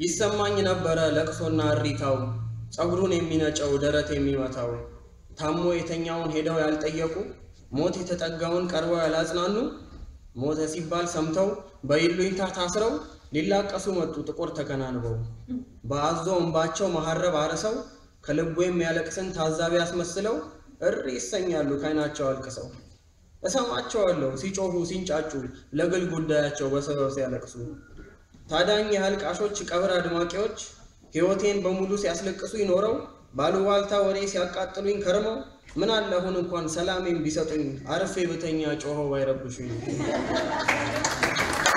ይሰማኝ ነበረ ለቅሶና እሪታው ጸጉሩን የሚነጨው ደረት የሚመታው ታሞ የተኛውን ሄደው ያልጠየቁ ሞት የተጠጋውን ቀርበው ያላጽናኑ ሞተ ሲባል ሰምተው በይሉኝታ ታስረው ሊላቀሱ መጡ ጥቁር ተከናንበው በአዞ እንባቸው መሐረብ አርሰው ከልቡ የሚያለቅስን ታዛቢ አስመስለው እሪ ይሰኛሉ ካይናቸው አልቅሰው እሰማቸዋለሁ ሲጮሁ ሲንጫጩ ለግል ጉዳያቸው በሰበብ ሲያለቅሱ ታዳኝ የአልቃሾች ቀብር አድማቂዎች ሕይወቴን በሙሉ ሲያስለቅሱ ይኖረው ባሉባልታ ወሬ ሲያቃጥሉኝ ከርመው ምን አለ አሁን እንኳን ሰላሜን ቢሰጡኝ አርፌ ብተኛ ጮኸው ባይረብሹኝ